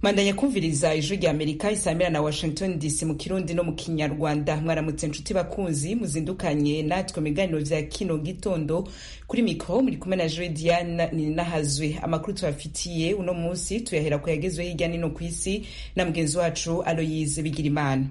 mandanya kumviriza ijwi rya amerika isamira na washington dc mu kirundi no mu kinyarwanda mwaramutse nshuti bakunzi muzindukanye natwe mu biganiro vya kino gitondo kuri mikro muri kumwe na joe diane ninahazwe amakuru tubafitiye uno munsi tuyahera ku yagezwe hirya nino ku isi na mugenzi wacu aloyize bigirimana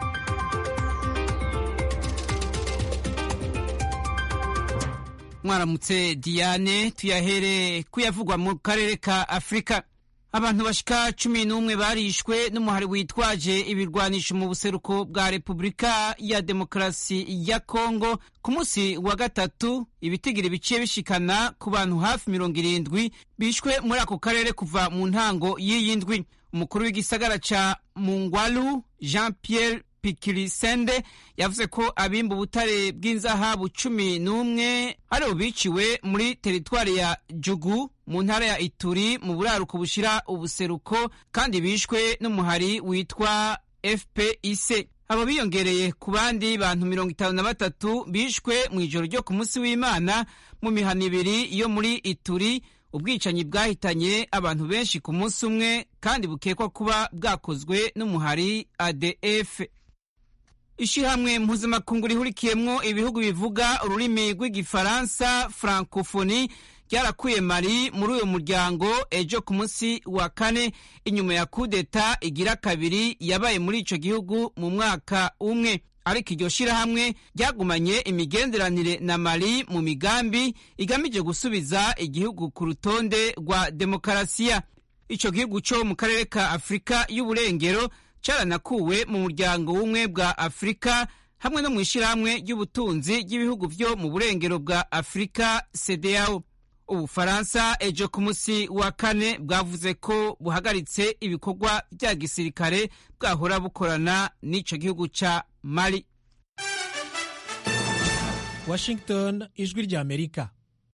mwaramutse diane tuyahere kuyavugwa mu karere ka afurika abantu bashika cumi n'umwe barishwe n'umuhari witwaje ibirwanisho mu buseruko bwa repubulika ya demokarasi ya kongo ku munsi wa gatatu ibitigiri biciye bishikana ku bantu hafi mirongo irindwi bishwe muri ako karere kuva mu ntango y'iyi ndwi umukuru w'igisagara ca mungwalu jean pierre pikirisende yavuze ko abimba ubutare bw'inzahabu cumi n'umwe aribo biciwe muri teritwari ya jugu mu ntara ya ituri mu buraruko bushira ubuseruko kandi bishwe n'umuhari witwa fpic abo biyongereye ku bandi bantu mirongo itanu na batatu bishwe mu ijoro ryo ku munsi w'imana mu mihana ibiri yo muri ituri ubwicanyi bwahitanye abantu benshi ku munsi umwe kandi bukekwa kuba bwakozwe n'umuhari adf ishirahamwe mpuzamakungu rihurikiyemwo ibihugu bivuga ururimi rw'igifaransa francophonie ryarakuye mari muri uyu muryango ejo ku munsi wa kane inyuma ya kudeta igira kabiri yabaye muri ico gihugu mu mwaka umwe ariko iryo shirahamwe ryagumanye imigenderanire na mali mu migambi igamije gusubiza igihugu ku rutonde rwa demokarasiya ico gihugu co mu karere ka afurika y'uburengero caranakuwe mu muryango w'ubumwe bwa afurika hamwe no mu ishirahamwe ry'ubutunzi ry'ibihugu vyo mu burengero bwa afurika cdao ubufaransa ejo ku munsi wa kane bwavuze ko buhagaritse ibikorwa vya gisirikare bwahora bukorana n'ico gihugu ca mali washington ijwi rya amerika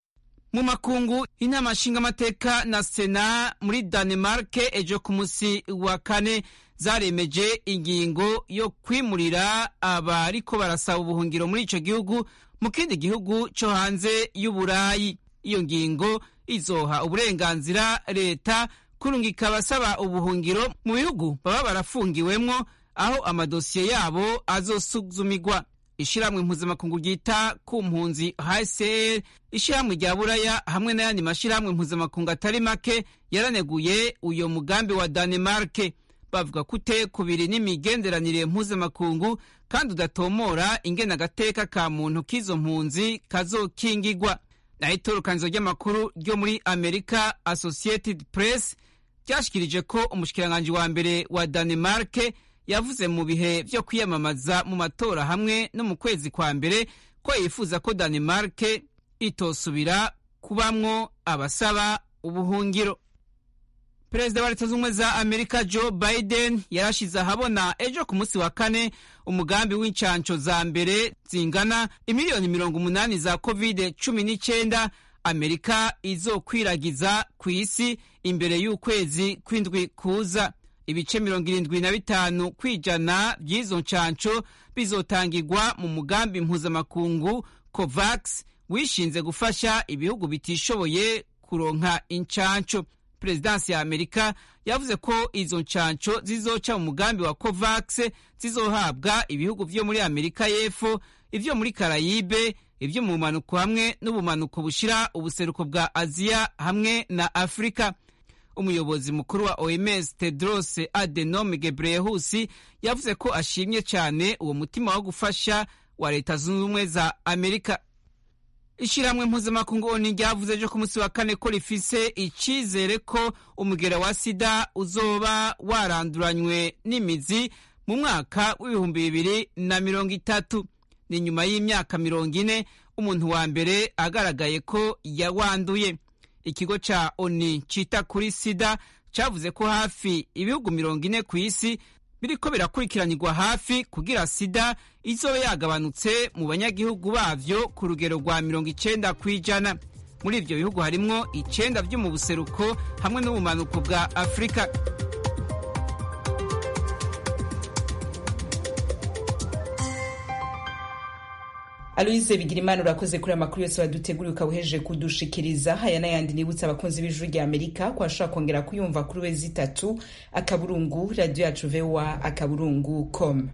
mu makungu inama nshingamateka na sena muri danemarke ejo ku munsi wa kane zaremeje ingingo yo kwimurira abariko barasaba ubuhungiro muri ico gihugu mu kindi gihugu co hanze y'uburayi iyo ngingo izoha uburenganzira leta kurungika abasaba ubuhungiro mu bihugu baba barafungiwemwo aho amadosiye yabo azosuzumirwa ishiramwe mpuzamakungu ryita ku mpunzi hcr ishiramwe rya buraya hamwe n'ayandi mashiramwe mpuzamakungu atari make yaraneguye uyo mugambi wa danemarke bavuga ko utekubiri n'imigenderanire mpuzamakungu kandi udatomora ingena agateka ka muntu k'izo mpunzi kazokingigwa naho itorokanizo ry'amakuru ryo muri amerika associated press ryashikirije ko umushikiranganji wa mbere wa danemarke yavuze mu bihe vyo kwiyamamaza mu matora hamwe no mu kwezi kwa mbere ko yifuza ko danemarke itosubira kubamwo abasaba ubuhungiro perezida wa leta z'ubumwe za amerika joe biden yarashize ahabona ejo ku munsi wa kane umugambi w'incanco za mbere zingana imiliyoni mirongo umunani za covid cumi n'icyenda amerika izokwiragiza ku isi imbere y'ukwezi kw'indwi kuza ibice mirongo irindwi na bitanu kw'ijana by'izo ncanco bizotangirwa mu mugambi mpuzamakungu covax wishinze gufasha ibihugu bitishoboye kuronka incanco perezidansi ya amerika yavuze ko izo ncanco zizoca mu mugambi wa covax zizohabwa ibihugu vyo muri amerika y'epfo ivyo muri karayibe ivyo mu bumanuko hamwe n'ubumanuko bushira ubuseruko bwa aziya hamwe na afurika umuyobozi mukuru wa oms tedros adenome gebreyesus yavuze ko ashimye cyane uwo mutima wo gufasha wa leta zunze ubumwe za amerika ishyirahamwe mpuzamakungu oni ryavuze ejo ku munsi wa kane ko rifise icyizere ko umugera wa sida uzoba waranduranywe n'imizi mu mwaka w'ibihumbi bibiri na mirongo itatu ni nyuma y'imyaka mirongo ine umuntu wa mbere agaragaye ko yawanduye ikigo ca oni cita kuri sida cavuze ko hafi ibihugu mirongo ine ku isi biriko birakurikiranirwa hafi kugira sida izobe yagabanutse mu banyagihugu bavyo ku rugero rwa mirongo icenda kw'ijana muri ivyo bihugu harimwo icenda vyo mu buseruko hamwe n'ubumanuko bwa afurika aloise bigirimana urakoze kuri amakuru yose waduteguriye ukaba uhejeje kudushikiriza haya n'ayandi nibutsa abakunzi b'ijuru rya amerika ko ashobora kongera kuyumva kuri wezi itatu akaburungu radiyo yacu voa akaburungu com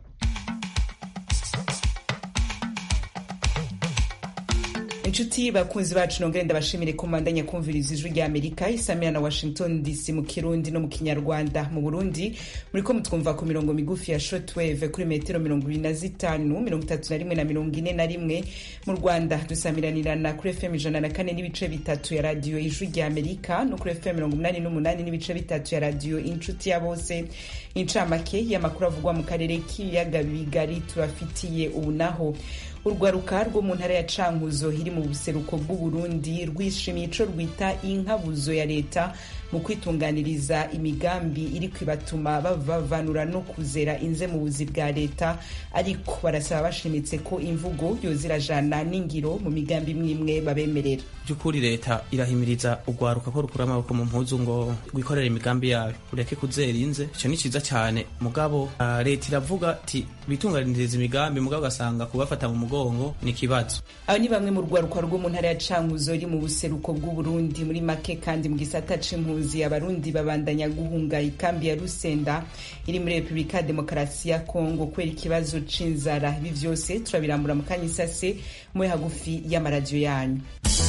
inshuti bakunzi bacu nongere ndabashimire ko mbandanya kumviriza ijwi rya amerika isamira na washington dc mu kirundi no mu kinyarwanda mu burundi muriko mutwumva ku mirongo migufi ya shortwave kuri metero mirongo ibiri na zitanu mirongo itatu na rimwe na mirongo ine na rimwe mu rwanda dusamiranirana kuri fm ijana na kane n'ibice bitatu ya radiyo ijwi rya amerika no kuri fm mirongo umunani n'umunani n'ibice bitatu ya radiyo inshuti ya bose incamake y'amakuru avugwa mu karere k'ibiyaga bigari tubafitiye ubu naho urwaruka rwo mu ntara ya cankuzo iri mu buseruko bw'uburundi rwishimiye ico rwita inkabuzo ya leta mu kwitunganiriza imigambi iri kwibatuma bavanura no kuzera inze mu buzi bwa leta ariko barasaba bashimitse ko imvugo yozirajana n'ingiro mu migambi imwe imwe babemerera by'ukuri leta irahimiriza urwaruka ko rukura amaboko mu mpuzu ngo rwikorere imigambi yayo ureke kuzera inze icyo ni cyiza cyane mugabo uh, leta iravuga ati bitunganiriza imigambi mugabo ugasanga kubafata mu mugongo ni ikibazo aba ni bamwe mu rwaruka rwo mu ntara ya cankuzo iri mu buseruko bw'uburundi muri make kandi mu gisata c'impunzi abarundi babandanya guhunga ikambi ya rusenda iri muri repubulika ya demokarasi ya kongo kubera ikibazo c'inzara ibi vyose turabirambura mu kanya isase mube hagufi y'amaradiyo yanyu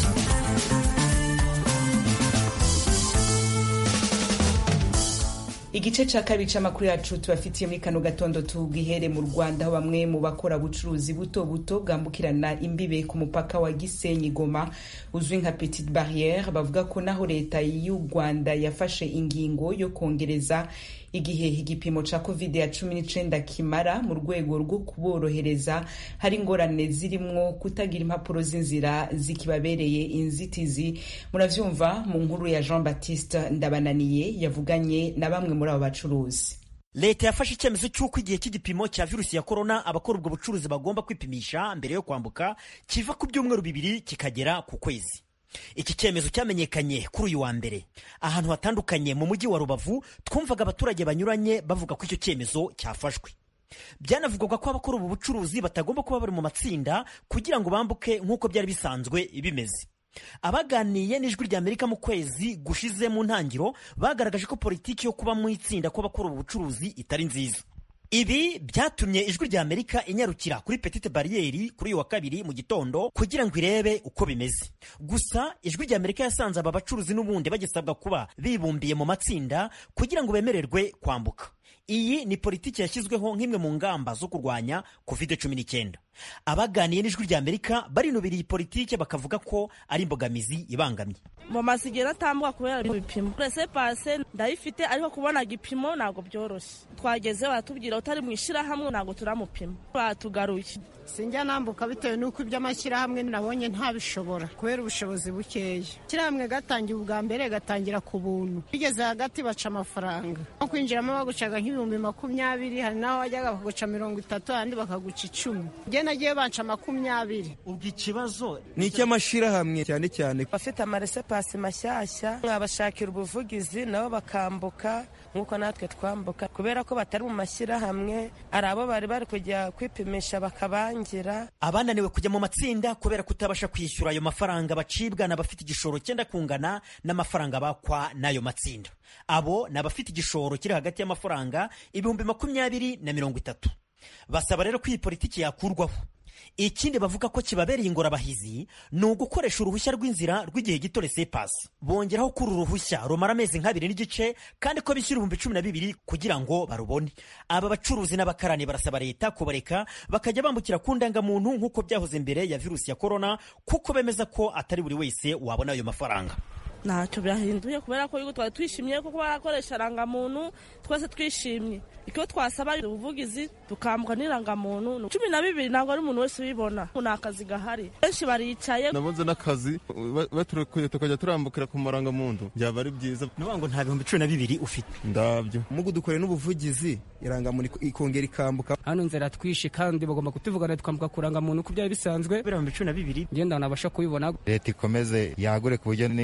igice ca kabiri c'amakuru yacu tubafitiye muri kano gatondo tugihere mu rwanda aho bamwe mu bakora bucuruzi buto buto bwambukirana imbibe ku mupaka wa gisenyi goma uzwi nka petite barriere bavuga ko naho leta y'u rwanda yafashe ingingo yo kongereza igihe igipimo ca covid ya cumi n'icenda kimara mu rwego rwo kuborohereza hari ingorane zirimwo kutagira impapuro z'inzira zikibabereye inzitizi muravyumva mu nkuru ya jean baptiste ndabananiye yavuganye na bamwe muri abo bacuruzi leta yafashe icyemezo cy'uko igihe cy'igipimo cya virusi ya korona abakora ubwo bucuruzi bagomba kwipimisha mbere yo kwambuka kiva ku byumweru bibiri kikagera ku kwezi iki cyemezo cyamenyekanye kuri uyu wa mbere ahantu hatandukanye mu mujyi wa rubavu twumvaga abaturage banyuranye bavuga ko icyo cyemezo cyafashwe byanavugwaga ko abakora ubu bucuruzi batagomba kuba bari mu matsinda kugira ngo bambuke nk'uko byari bisanzwe bimeze abaganiye n'ijwi rya amerika mu kwezi gushize mu ntangiro bagaragaje ko politiki yo kuba mu itsinda kw'abakora ubu bucuruzi itari nziza ibi byatumye ijwi rya amerika inyarukira kuri petite bariyeri kuri uyu wa kabiri mu gitondo kugira ngo irebe uko bimeze gusa ijwi rya amerika yasanze aba bacuruzi n'ubundi bagisabwa kuba bibumbiye mu matsinda kugira ngo bemererwe kwambuka iyi ni politiki yashyizweho nk'imwe mu ngamba zo kurwanya covid cumi n'icyenda abaganiye n'ijwi rya amerika barinubira iyi politiki bakavuga ko ari imbogamizi ibangamye mu masigero atambuka kubera ibipimo rese pase ndayifite ariko kubona igipimo ntabwo byoroshye twageze baratubwira utari mu ishyirahamwe ntabwo turamupima batugaruye sinjya nambuka bitewe n'uko iby'amashyirahamwe nabonye ntabishobora kubera ubushobozi bukeya ishyirahamwe gatangira ubwa mbere gatangira ku buntu bigeze hagati baca amafaranga nko kwinjiramo bagucaga nk'ibihumbi makumyabiri hari n'aho wajyaga bakaguca mirongo itatu ahandi bakaguca icumi njye nagiye banca makumyabiri ubwo ikibazo ni icy'amashyirahamwe cyane cyane abafite amaresepasi mashyashya mwabashakira ubuvugizi nabo bakambuka nk'uko natwe twambuka kubera ko batari mu mashyirahamwe hari abo bari bari kujya kwipimisha bakabangira abananiwe kujya mu matsinda kubera kutabasha kwishyura ayo mafaranga bacibwa n'abafite igishoro cyenda kungana n'amafaranga bakwa n'ayo matsinda abo ni abafite igishoro kiri hagati y'amafaranga ibihumbi makumyabiri na mirongo itatu basaba rero ko iyi politiki yakurwaho ikindi bavuga ko kibabereye ingorabahizi ni ugukoresha uruhushya rw'inzira rw'igihe gito resepasi bongeraho ko uru ruhushya rumara amezi nk'abiri n'igice kandi ko bishyura ibihumbi cumi na bibiri kugira ngo barubone aba bacuruzi n'abakarani barasaba leta kubareka bakajya bambukira ku ndangamuntu nk'uko byahoze mbere ya virusi ya korona kuko bemeza ko atari buri wese wabona ayo mafaranga ntacyo byahinduye kubera ko yuko twari twishimiye kuko barakoresha irangamuntu twese twishimye icyo twasaba ubuvugizi tukambuka n'irangamuntu cumi na bibiri ntabwo ari umuntu wese ubibona ni akazi gahari benshi baricaye nabonze n'akazi baturukuye tukajya turambukira ku marangamuntu byaba ari byiza ni ngo nta bihumbi cumi na bibiri ufite ndabyo mugu dukore n'ubuvugizi irangamuntu ikongera ikambuka hano nzira twishe kandi bagomba kutuvugana tukambuka ku rangamuntu uko byari bisanzwe ibihumbi cumi na bibiri ngenda nabasha kubibona leta ikomeze yagure ku buryo n'irangamuntu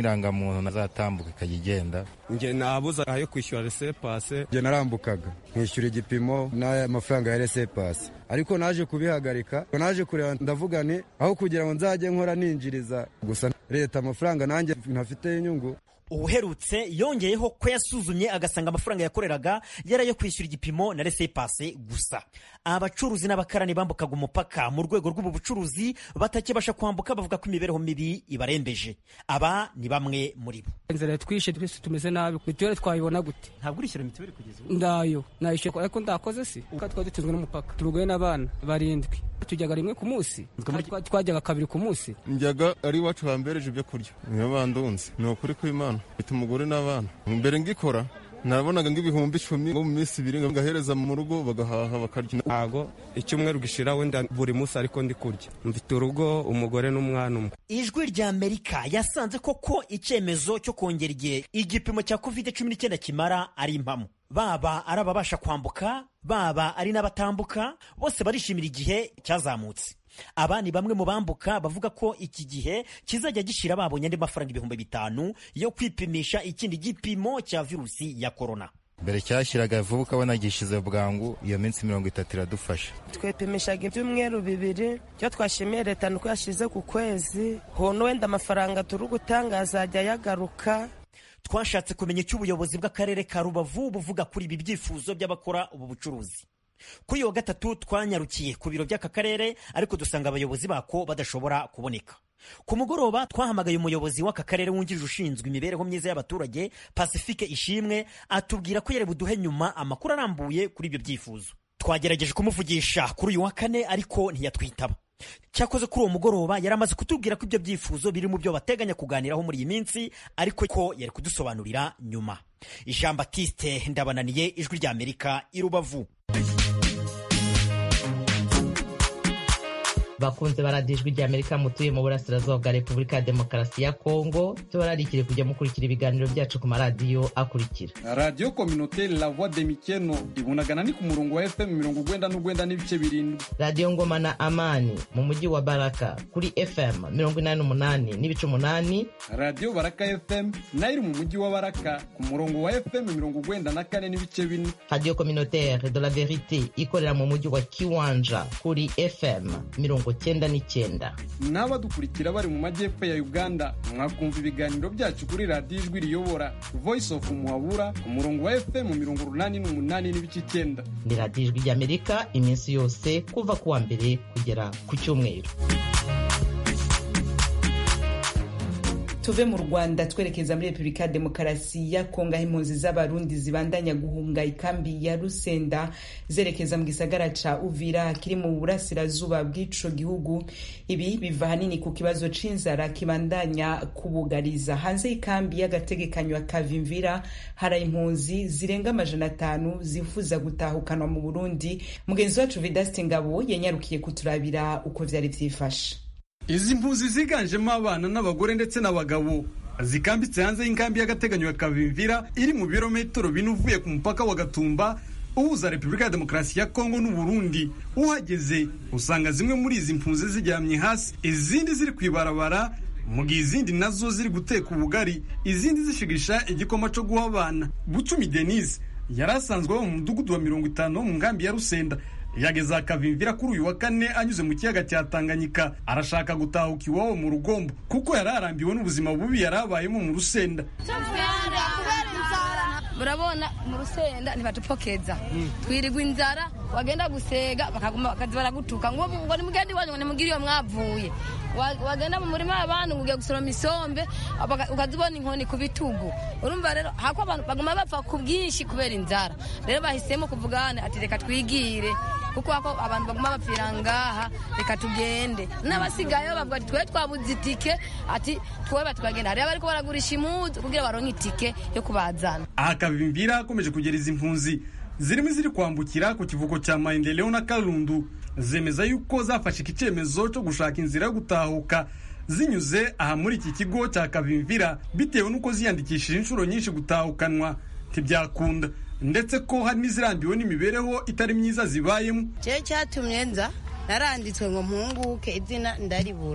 umuntu nazatambuka ikajya igenda njye nabuza ayo kwishyura resepase njye narambukaga nkishyura igipimo n'aya mafaranga ya resepase ariko naje kubihagarika naje kureba ndavuga ni aho kugira ngo nzajye nkora ninjiriza gusa leta amafaranga nanjye ntafiteho inyungu ubuherutse yongeyeho ko yasuzumye agasanga amafaranga yakoreraga yari ayo kwishyura igipimo na resepase gusa abacuruzi n'abakarani bambukaga umupaka mu rwego rw'ubu bucuruzi batakibasha kwambuka bavuga ko imibereho mibi ibarembeje aba ni bamwe muri bo inzara twishe twese tumeze nabi mituweli twayibona gute ntabwo urishyura mituweli kugeza ubu ndayo nayishyura ariko ndakoze si kuko twari dutunzwe n'umupaka turugoye n'abana barindwi tujyaga rimwe ku munsi twajyaga kabiri ku munsi njyaga ari iwacu bambereje ibyo kurya niyo bandunze ni ukuri kw'imana mfite umugore n'abana mbere ngikora nabonaga nk'ibihumbi icumi ngo mu minsi ibiri ngahereza mu rugo bagahaha bakarya ntago icyumweru gishira wenda buri munsi ariko ndi kurya mfite urugo umugore n'umwana umwe ijwi rya amerika yasanze koko icyemezo cyo kongera igihe igipimo cya covid cumi n'icyenda kimara ari impamo baba ari ababasha kwambuka baba ari n'abatambuka bose barishimira igihe cyazamutse aba ni bamwe mu bambuka bavuga ko iki gihe kizajya gishira babonye andi mafaranga ibihumbi bitanu yo kwipimisha ikindi gipimo cya virusi ya korona mbere cyashyiraga vuba ukabona gishize bwangu iyo minsi mirongo itatu iradufasha twepimishaga ibyumweru bibiri cyo twashimiye leta ni uko yashyize ku kwezi hono wenda amafaranga turi gutanga azajya yagaruka twashatse kumenya icyo ubuyobozi bw'akarere ka rubavu buvuga kuri ibi byifuzo by'abakora ubu bucuruzi kuri uyu wa gatatu twanyarukiye ku biro by'aka karere ariko dusanga abayobozi bako badashobora kuboneka ku mugoroba twahamagaye umuyobozi w'aka karere wungirije ushinzwe imibereho myiza y'abaturage pacifique ishimwe atubwira ko yari buduhe nyuma amakuru arambuye kuri ibyo byifuzo twagerageje kumuvugisha kuri uyu wa kane ariko ntiyatwitaba cyakoze kuri uwo mugoroba yari amaze kutubwira ko ibyo byifuzo biri mu byo bateganya kuganiraho muri iyi minsi ariko ko yari kudusobanurira nyuma jean batiste ndabananiye ijwi rya amerika i rubavu bakunze baradiyo ijwi rya amerika mutuye mu burasirazuba bwa repubulika ya demokarasi ya kongo tubararikire kujya mukurikira ibiganiro byacu ku maradiyo akurikira radiyo kominoteri la voix de mikeno ibunagana ni ku murongo wa fm mirongo ugwenda n'ugwenda n'ibice birindwi radiyo ngoma na amani mu mujyi wa baraka kuri fm mirongo inani n'umunani n'ibice umunani radiyo baraka fm nayo iri mu mujyi wa baraka ku murongo wa fm mirongo ugwenda na kane n'ibice bine radiyo kominoteri de la verite ikorera mu mujyi wa kiwanja kuri fm mirongo cyenda n'icyenda n'abadukurikira bari mu majyepfo ya uganda mwakumva ibiganiro byacu kuri radiyo ijwi riyobora voice of muhabura ku murongo wa fm mirongo urunani n'umunani n'ibice icyenda ni radiyo ijwi ry'amerika iminsi yose kuva ku wa mbere kugera ku cyumweru tuve mu rwanda twerekeza muri repubulika ya demokarasi ya kongo aho impunzi z'abarundi zibandanya guhunga ikambi ya rusenda zerekeza mu gisagara ca uvira kiri mu burasirazuba bw'ico gihugu ibi biva ahanini ku kibazo c'inzara kibandanya kubugariza hanze y'ikambi y'agategekanyo kavimvira hari impunzi zirenga amajana atanu zifuza gutahukanwa mu burundi mugenzi wacu vidasti ngabo yanyarukiye kuturabira uko vyari vyifashe izi mpunzi ziganjemo abana n'abagore ndetse n'abagabo zikambitse hanze y'inkambi y'agateganyo ya kavimvira iri mu birometero bine uvuye ku mupaka wa gatumba uhuza repubulika ya demokarasi ya kongo n'uburundi uhageze usanga zimwe muri izi mpunzi ziryamye hasi izindi ziri ku ibarabara mu gihe izindi nazo ziri guteka ubugari izindi zishigisha igikoma cyo guha abana bucumi denise yari asanzwe aba mu mudugudu wa mirongo itanu wo mu nkambi ya rusenda yageze akavimvira kuri uyu wa kane anyuze mu kiyaga cya tanganyika arashaka gutahuka iwabo mu rugombo kuko yari arambiwe n'ubuzima bubi yari abayemo mu rusenda murabona mu rusenda ntibatupokeza twirigwa inzara wagenda gusega bakaza baragutuka ngo ngo nimugende iwanyu ngo nimugire iyo mwavuye wagenda mu murima w'abantu ngo ugiye gusoroma isombe ukazibona inkoni ku bitugu urumva rero hako abantu baguma bapfa ku bwinshi kubera inzara rero bahisemo kuvugana ati reka twigire kuko hako abantu baguma bapfira ngaha reka tugende n'abasigaye bavuga ati twe twabuze itike ati twe batwagenda hariyo bariko baragurisha imuzu kugira baronke itike yo kubazana aha kavimvira akomeje kugera izi mpunzi zirimo iziri kwambukira ku kivuko cya maendeleo na karundu zemeza yuko zafashe iki cyemezo cyo gushaka inzira yo gutahuka zinyuze aha muri iki kigo cya kavimvira bitewe n'uko ziyandikishije inshuro nyinshi gutahukanwa ntibyakunda ndetse ko hari n'izirambiwe n'imibereho itari myiza zibayemo cyo cyatumye nza naranditswe ngo mpunguke izina ndaribura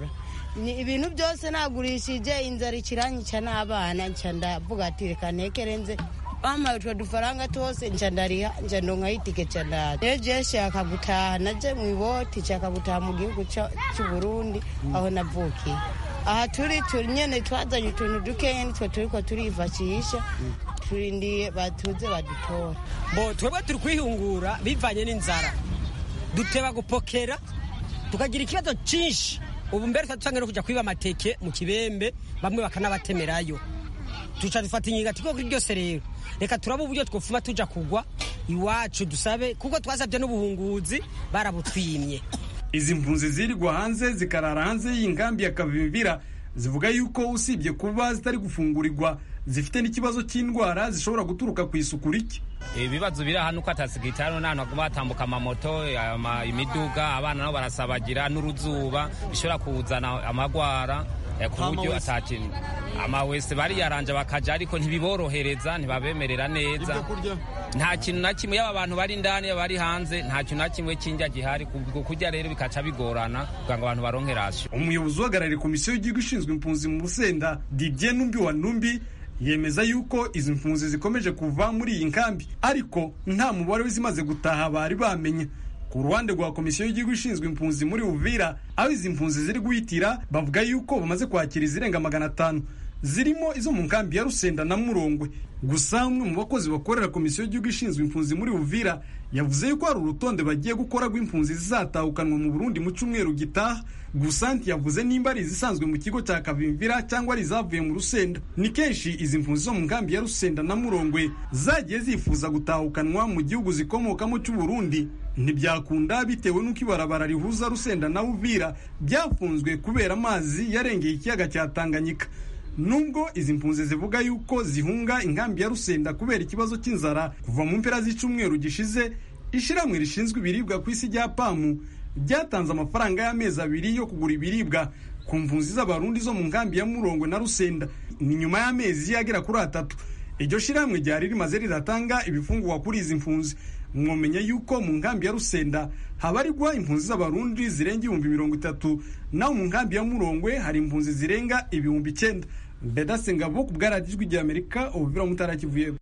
ni ibintu byose nagurishije inzara ikiranyica n'abana nca ndavuga ati reka ntekerenze bampaye utwo dufaranga twose nca ndariha nca ndonkaho itike nca ndaza rero je nshaka gutaha naje mu iboti nshaka gutaha mu gihugu c'uburundi aho navukiye aha turi turi nyene twazanye utuntu dukeya nitwe turiko turifashisha turindiye batuze badutora bo twebwe turi kwihungura bivanye n'inzara duteba gupokera tukagira ikibazo cyinshi ubu mbere tuba no kujya kwiba amateke mu kibembe bamwe bakanabatemerayo tuca dufata inkinga tiko kuri byose rero reka turaba uburyo twofuma tuja kugwa iwacu dusabe kuko twasabye n'ubuhunguzi barabutwimye izi mpunzi zirirwa hanze zikarara hanze y'inkambi ya kavimvira zivuga yuko usibye kuba zitari gufungurirwa zifite n'ikibazo cy'indwara zishobora guturuka ku isuku rike ibibazo biri hano uko atasigitari n'ahantu haguma hatambuka amamoto imiduga abana nabo barasabagira n'uruzuba bishobora kuzana amagwara ku buryo atakintu amawese bariyaranje bakaja ariko ntibiborohereza ntibabemerera neza nta kintu na kimwe yaba abantu bari indani yaba bari hanze nta kintu na kimwe cy'indya gihari kurya rero bikaca bigorana kugira ngo abantu baronke rasyo umuyobozi uhagarariye komisiyo y'igihugu ishinzwe impunzi mu rusenda didier numbi wa numbi yemeza yuko izi mpunzi zikomeje kuva muri iyi nkambi ariko nta mubare w'izimaze gutaha bari bamenye ku ruhande rwa komisiyo y'igihugu ishinzwe impunzi muri uvira aho izi mpunzi ziri guhitira bavuga yuko bamaze kwakira izirenga magana atanu zirimo izo mu nkambi ya rusenda na murongwe gusa umwe mu bakozi bakorera komisiyo y'igihugu ishinzwe impunzi muri uvira yavuze yuko hari urutonde bagiye gukora rw'impunzi zizatahukanwa mu burundi mu cyumweru gitaha gusa ntiyavuze nimba ari izisanzwe mu kigo cya kavimvira cyangwa ari izavuye mu rusenda ni kenshi izi mpunzi zo mu nkambi ya rusenda na murongwe zagiye zifuza gutahukanwa mu gihugu zikomokamo cy'uburundi ntibyakunda bitewe n'uko ibarabara rihuza rusenda na uvira byafunzwe kubera amazi yarengeye ikiyaga cya tanganyika nubwo izi mpunzi zivuga yuko zihunga inkambi ya rusenda kubera ikibazo cy'inzara kuva mu mpera z'icyumweru gishize ishyirahamwe rishinzwe ibiribwa ku isi rya pamu ryatanze amafaranga y'amezi abiri yo kugura ibiribwa ku mpunzi z'abarundi zo mu nkambi ya murongwe na rusenda ni nyuma y'amezi agera kuri atatu iryo shyirahamwe ryari rimaze riratanga ibifungurwa kuri izi mpunzi mwomenya yuko mu nkambi ya rusenda habarirwa impunzi z'abarundi zirenga ibihumbi mirongo itatu naho mu nkambi ya murongwe hari impunzi zirenga ibihumbi icyenda bedase ngabo ku bwaradijwi rya amerika ubuvira mutarakivuyeho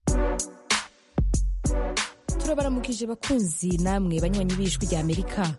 turabaramukije bakunzi namwe banywanyi b'ijwi rya amerika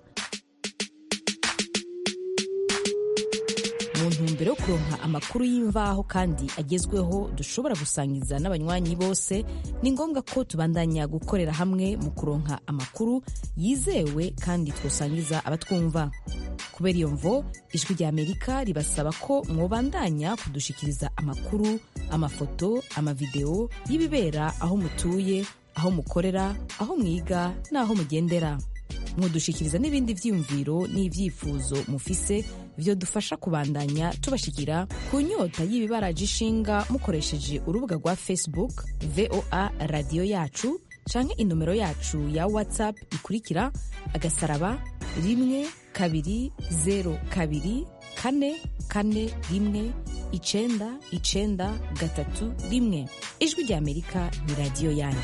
mu ntumbero yo kuronka amakuru y'imvaho kandi agezweho dushobora gusangiza n'abanywanyi bose ni ngombwa ko tubandanya gukorera hamwe mu kuronka amakuru yizewe kandi twosangiza abatwumva kubera iyo mvo ijwi rya amerika ribasaba ko mwobandanya kudushikiriza amakuru amafoto amavideo y'ibibera aho mutuye aho mukorera aho mwiga n'aho mugendera mudushikiriza n'ibindi vyiyumviro n'ivyifuzo mufise vyo dufasha kubandanya tubashikira ku nyota y'ibibaraje ishinga mukoresheje urubuga rwa facebook voa radiyo yacu canke inomero yacu ya whatsapp ikurikira agasaraba rimwe kabiri zero kabiri kane kane rimwe icenda icenda gatatu rimwe ijwi rya amerika ni radiyo yanyu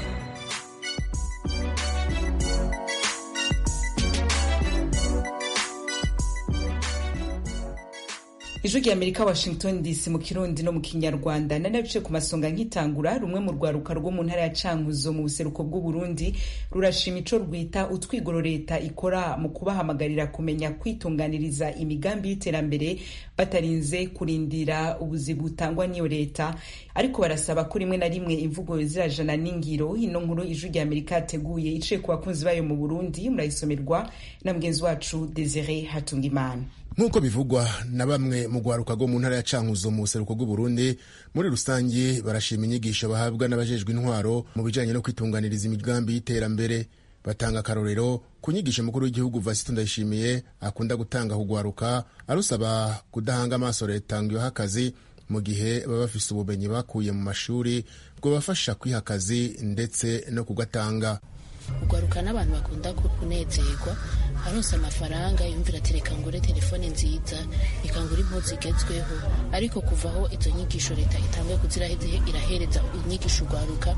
ijwi rya amerika washington dc mu kirundi no mu kinyarwanda nari nabice ku masonga nkitangura rumwe mu rwaruka rwo mu ntara ya cankuzo mu buseruko bw'uburundi rurashima ico rwita utwigoro leta ikora mu kubahamagarira kumenya kwitunganiriza imigambi y'iterambere batarinze kurindira ubuzi butangwa n'iyo leta ariko barasaba ko rimwe na rimwe imvugo zirajana n'ingiro ino nkuru ijwi rya amerika yateguye iciye ku bakunzi bayo mu burundi murayisomerwa na mugenzi wacu desire hatungimana nk'uko bivugwa na bamwe mu rwaruka rwo mu ntara ya cankuzo mu buseruko bw'uburundi muri rusange barashima inyigisho bahabwa n'abajejwe intwaro mu bijanye no kwitunganiriza imigambi y'iterambere batanga akarorero ku nyigisho mukuru w'igihugu vasito ndayishimiye akunda gutanga kugwaruka arusaba kudahanga amaso leta ngo ibahe akazi mu gihe baba bafise ubumenyi bakuye mu mashuri bwobafasha kwiha akazi ndetse no kugatanga ugwaruka n'abantu bakunda kunezerwa aronse amafaranga yumvira ati reka ngure telefone nziza reka ngure impuzu zigezweho ariko kuva aho izo nyigisho leta itanguye kuziraheze irahereza inyigisho ugwaruka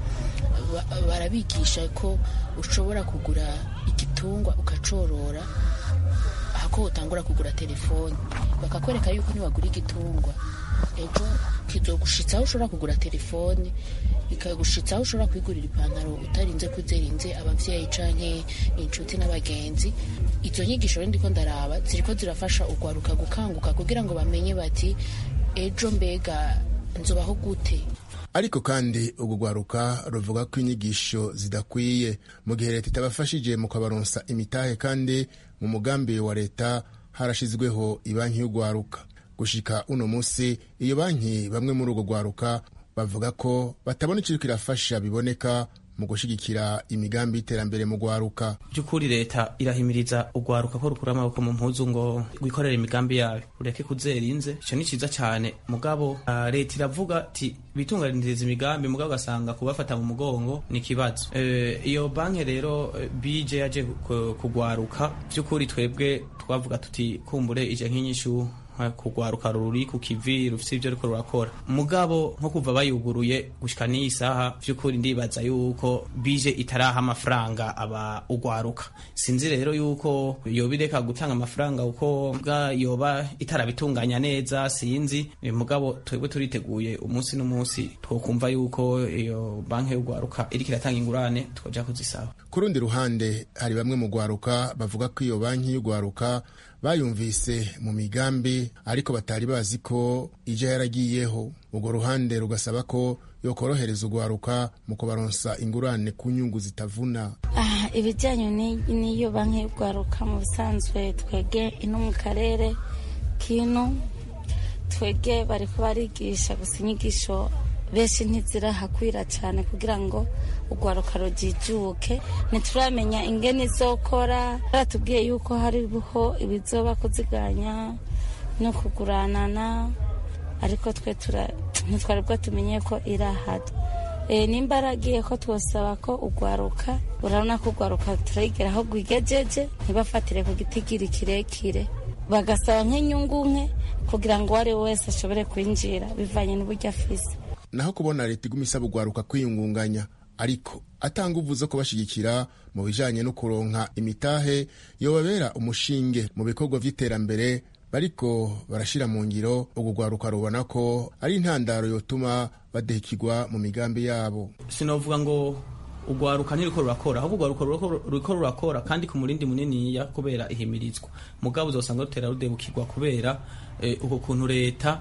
barabigisha ko ushobora kugura igitungwa ukacorora hako utangura kugura telefone bakakwereka yuko niwagura igitungwa ejo kizogushitsa aho ushobora kugura telefone bikagushitsa aho ushobora kwigurira ipantaro utarinze kuzerinze abavyeyi canke inshuti n'abagenzi izo nyigisho rero ndiko ndaraba ziriko zirafasha ugwaruka gukanguka kugira ngo bamenye bati ejo mbega nzobaho gute ariko kandi urwo rwaruka ruvuga ko inyigisho zidakwiye mu gihe leta itabafashije mu kabaronsa imitahe kandi mu mugambi wa leta harashizweho ibanki y'urwaruka gushika uno munsi iyo banki bamwe muri urwo rwaruka bavuga ko batabona ikiriko irafasha biboneka mu gushigikira imigambi y'iterambere mu rwaruka by'ukuri leta irahimiriza urwaruka ko rukura amaboko mu mpuzu ngo rwikorere imigambi yayo ureke kuzerinze ico ni ciza cane mugabo uh, leta iravuga ati bitunganiriza imigambi mugabo ugasanga kubafata mu mugongo ni ikibazo uh, iyo banki rero uh, bije yaje kugwaruka by'ukuri twebwe twavuga tuti kumbure ije nk'inyishu kugwaruka ruri ku kivi rufite ibyo ariko rurakora mugabo nko kuva bayuguruye gushika n'iyi saha vy'ukuri ndibaza yuko bije itaraha amafaranga aba ugwaruka sinzi rero yuko yoba ireka gutanga amafaranga uko bwa yoba itarabitunganya neza sinzi mugabo twebwe turiteguye umunsi n'umunsi twokumva yuko iyo banki y'ugwaruka iriko iratanga ingurane twoja kuzisaba ku rundi ruhande hari bamwe mu gwaruka bavuga ko iyo banki y'ugwaruka bayumvise mu migambi ariko batari bazi ko ija yaragiyeho urwo ruhande rugasaba ko yokorohereza urwaruka mu kubaronsa ingurane ku nyungu zitavuna ah, ibijyanye n'iyo banki y'urwaruka mu busanzwe twege ino mu karere kino twege bariko barigisha gusa inyigisho benshi ntizirahakwira cyane kugira ngo urwaruka rujijuke ntituramenya ingene izokora baratubwiye yuko hariho ibizoba kuziganya no kuguranana ariko twe ntitwari bwo tumenye ko irahada e, nimba aragiye ko twosaba ko urwaruka urabona ko urwaruka turayigera aho rwigejeje ntibafatire ku gitigiri kirekire bagasaba nk'inyungu nke kugira ngo uwo ari we wese ashobore kwinjira bivanye n'uburyo afise naho kubona leta iguma isaba urwaruka kwiyungunganya ariko atanga uvu zo kubashigikira mu bijanye no kuronka imitahe yobabera umushinge mu bikorwa vy'iterambere bariko barashira mu ngiro urwo rwaruka rubona ko ari intandaro yotuma badehikirwa mu migambi yabo sinovuga ngo urwaruka ntiriko rurakora ahubwo urwaruka ruriko rurakora kandi ku murindi muniniya kubera ihimirizwa mugabo uzosanga rutera rudebukirwa kubera uko kuntu leta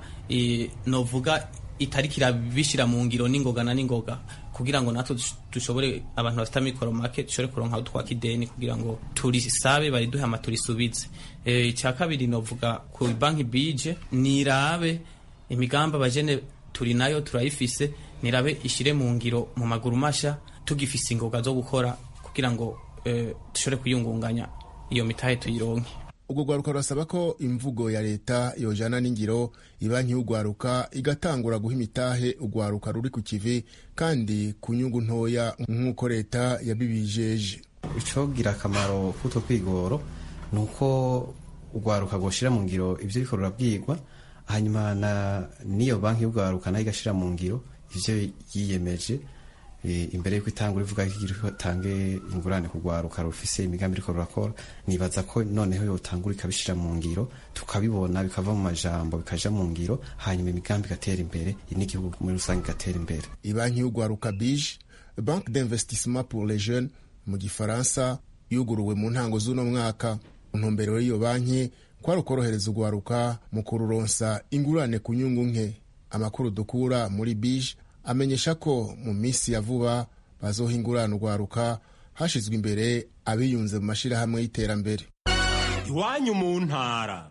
novuga itariko irabishira mu ngiro n'ingoga na n'ingoga kugira ngo natwe dushobore abantu bafite amikoro make dushobore kuronka twaka ideni kugira ngo turisabe bariduhe ama turisubize icya kabiri novuga ku banki bije nirabe imigambi abajene turi nayo turayifise nirabe ishire mu ngiro mu maguru masha tugifise ingoga zo gukora kugira ngo dushobore kuyungunganya iyo mitahe tuyironke urwo rwaruka rurasaba ko imvugo ya leta yojana n'ingiro ibanki y'urwaruka igatangura guha imitahe urwaruka ruri ku kivi kandi ku nyungu ntoya nk'uko leta yabibijeje icogira akamaro k'utwo kwigoro ni uko urwaruka rwoshira mu ngiro ibyo riko rurabwirwa hanyuma n'iyo banki y'urwaruka nayo igashira mu ngiro ivyo yiyemeje imbere yuko itangura ivuga ko itange ingurane ku rwaruka rufise imigambi iriko rurakora nibaza ko noneho yotangura ikabishira mu ngiro tukabibona bikava mu majambo bikaja mu ngiro hanyuma imigambi igatera imbere n'igihugu muri rusange igatera imbere ibanki y'urwaruka bije banque d'investissement pour les jeunes mu gifaransa yuguruwe mu ntango z'uno mwaka ntumbero y'iyo banki kwari ukorohereza urwaruka mu kururonsa ingurane ku nyungu nke amakuru dukura muri bije amenyesha ko mu minsi ya vuba bazoha ingurane urwaruka hashizwe imbere abiyunze mu mashyirahamwe y'iterambere iwanyu mu ntara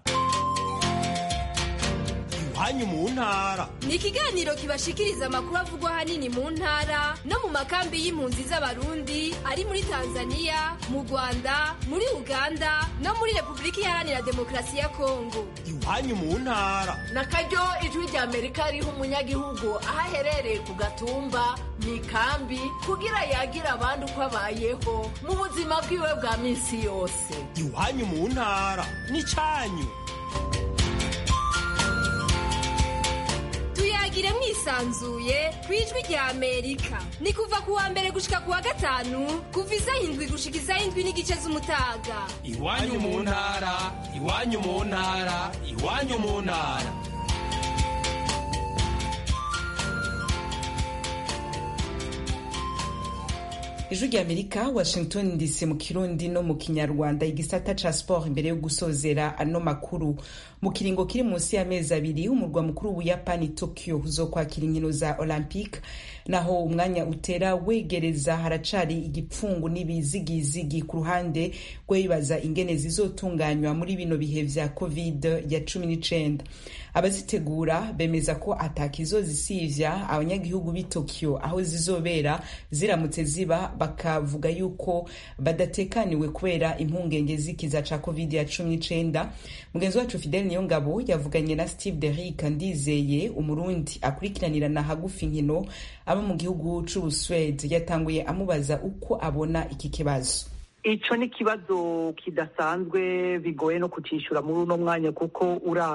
iwanyu mu ntara ni ikiganiro kibashikiriza amakuru avugwa ahanini mu ntara no mu makambi y'impunzi z'abarundi ari muri tanzania mu rwanda muri uganda no muri repubulika iharanira demokarasi ya kongo iwanyu mu ntara na karyo ijwi rya amerika riha umunyagihugu aho aherereye ku gatumba mu ikambi kugira yagira abandi uko abayeho mu buzima bwiwe bwa minsi yose iwanyu mu ntara ni cyanyu tuyagire mwisanzuye ku ijwi rya amerika ni kuva ku wa mbere gushika ku wa gatanu kuva isaha indwi gushika isaha indwi n'igice z'umutaga iwanyu mu ntara iwanyu mu ntara iwanyu mu ntara ijwi rya amerika washington dc mu kirundi no mu kinyarwanda igisata ca sport imbere yo gusozera ano makuru mu kiringo kiri munsi y'amezi abiri umurwa mukuru w'ubuyapani tokyo uzokwakira inkino za olympique naho umwanya utera wegereza haracari igipfungu n'ibizigizigi ku ruhande rw'ibibaza ingene zizotunganywa muri bino bihe vya covid ya cumi n'icenda abazitegura bemeza ko atakizozisivya abanyagihugu b'i tokyo aho zizobera ziramutse ziba bakavuga yuko badatekaniwe kubera impungenge z'ikiza ca covid ya cumi n'icenda mugenzi wacu fidel niyongabo yavuganye na steve derick ndizeye umurundi akurikiranirana hagufi inkino aba mu gihugu c'ubuswede yatanguye amubaza uko abona iki kibazo ico ni ikibazo kidasanzwe bigoye no kucishura muri uno mwanya kuko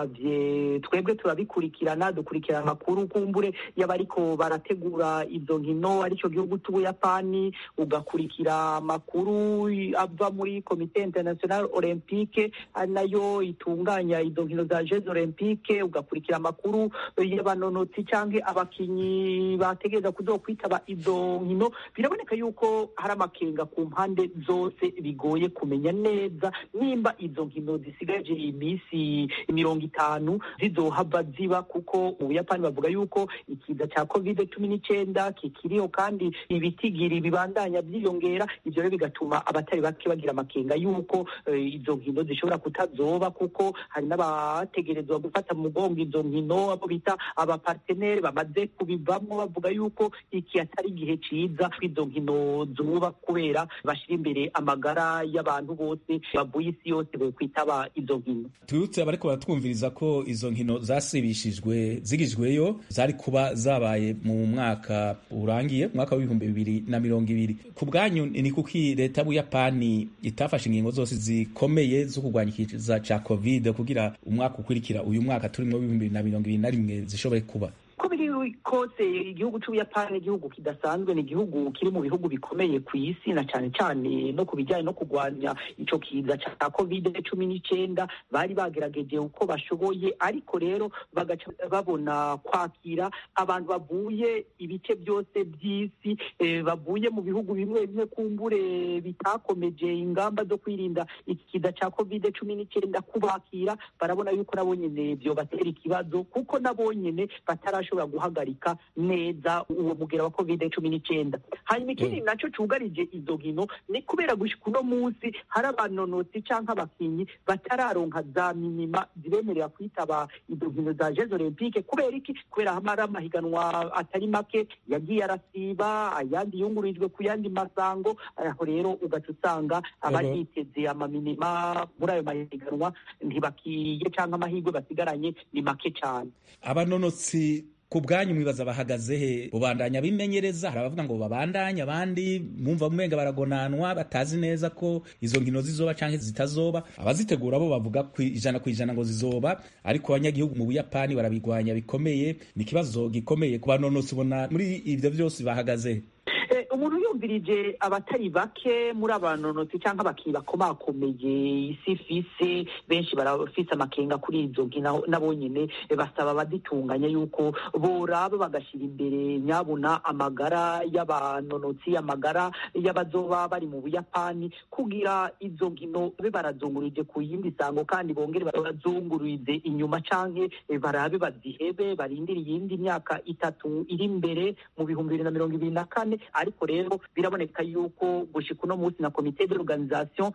uravye twebwe turabikurikirana dukurikirana amakuru kumbure y'abariko barategura izo nkino arico gihugu c'ubuyapani ugakurikira amakuru ava muri komite international olympique ari nayo itunganya izo nkino za jeux olympique ugakurikira amakuru y'abanonotsi canke abakinyi bategereza kuzokwitaba izo nkino biraboneka yuko hari amakenga ku mpande zose bigoye kumenya neza nimba izo nkino zisigaje iminsi mirongo itanu zizohava ziba kuko mu buyapani bavuga yuko ikiza cya covid cumi n'icyenda kikiriho kandi ibitigiri bibandanya byiyongera ibyo rero bigatuma abatari bake bagira amakenga yuko izo nkino zishobora kutazoba kuko hari n'abategerezwa gufata mu mugongo izo nkino abo bita abapartenere bamaze kubivamo bavuga yuko iki atari igihe ciza izo nkino zuba kubera bashyira imbere amagara y'abantu bose bavuye isi yose bokwitaba izo nkino twibutse abariko baratwumviriza ko izo nkino zasibishijwe zigijweyo zari kuba zabaye mu mwaka urangiye umwaka w'ibihumbi bibiri na mirongo ibiri ku bwanyu ni kuki leta y'ubuyapani itafashe ingingo zose zikomeye zo kurwanya ikiza ca covid kugira umwaka ukurikira uyu mwaka turimwo w'ibihumbi bibiri na mirongo ibiri na rimwe zishobore kuba uko biri kose igihugu c'ubuyapani igihugu kidasanzwe ni igihugu kiri mu bihugu bikomeye ku isi na cane cane no ku bijanye no kurwanya ico kiza ca covid cumi n'icenda bari bagerageje uko bashoboye ariko rero bagaca babona kwakira abantu bavuye ibice byose by'isi eh, bavuye mu bihugu bimwe bimwe kumbure bitakomeje ingamba zo kwirinda iki kiza ca covid cumi n'icenda kubakira barabona yuko nabo nyene vyobatera ikibazo kuko nabo nyene batarasho bashobora guhagarika neza uwo mugera wa covid cumi n'icyenda hanyuma ikindi naco cugarije izo nkino ni kubera gushika uno munsi hari abanonotsi canke abakinyi batararonka za minima zibemerera kwitaba izo nkino za jeux olympique kubera iki kubera hamara amahiganwa atari make yagiye arasiba ayandi yungururijwe ku yandi masango aho rero ugaca usanga abayiteze amaminima muri ayo mahiganwa ntibakiye canke amahirwe basigaranye ni make cane abanonotsi ku bwanyu mwibaza bahagaze he bubandanya bimenyereza hari abavuga ngo babandanye abandi mwumva umenga baragonanwa batazi neza ko izo nkino zizoba canke zitazoba abazitegura bo bavuga ku ijana ku ijana ngo zizoba ariko abanyagihugu mu buyapani barabigwanya bikomeye ni ikibazo gikomeye ku banonotsi ubona muri ivyo vyose bahagaze he umuntu yumvirije abatari bake muri abanonotsi cyangwa abakinnyi bakomakomeye isi ifise benshi barafise amakenga kuri izo nkino nabo nyene basaba abaditunganya yuko boraba bagashyira imbere nyabuna amagara y'abanonotsi amagara y'abazoba bari mu buyapani kugira izo nkino babe barazungurije ku yindi sango kandi bongere bazungurize inyuma canke barabe bazihebe barindire iyindi myaka itatu iri imbere mu bihumbi bibiri na mirongo ibiri na kane ariko rero biraboneka yuko gushika uno munsi na komite d'organisation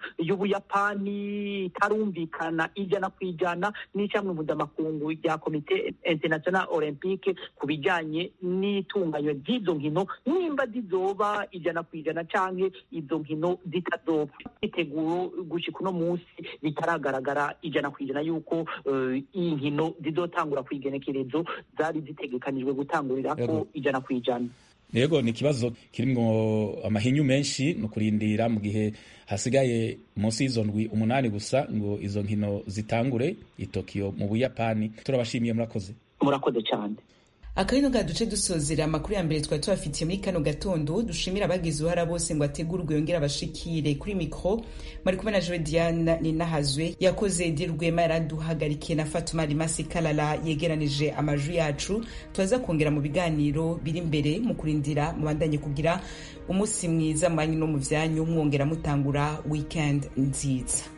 y'ubuyapani itarumvikana ijana ku ijana n'icamwe mpuzamakungu rya komite international olympique ku bijanye n'itunganywa ry'izo nkino nimba zizoba ijana ku ijana canke izo nkino zitazoba iteguro gushika uno munsi bitaragaragara ijana ku ijana yuko uh, iyi nkino zizotangura ku igenekerezo zari zitegekanijwe gutangurirako ijana ku ijana yego ni ikibazo kirimwo amahinyu menshi ni ukurindira mu gihe hasigaye munsi y'izo ndwi umunani gusa ngo izo nkino zitangure i tokiyo mu buyapani turabashimiye murakoze murakoze cyane akabino ga duce dusozera amakuru ya mbere twari tubafitiye muri kano gatondo dushimira abagize uruhara bose ngo ategurwe yongere abashikire kuri mikro mari kumwe na joe diane ninahazwe yakoze edi rwema yaraduhagarikiye na fatuma rimasi kalala yegeranije amajwi yacu turaza kongera mu biganiro biri imbere mu kurindira mubandanye kugira umunsi mwiza mu banyu no mu vyanyu mwongera mutangura weekend nziza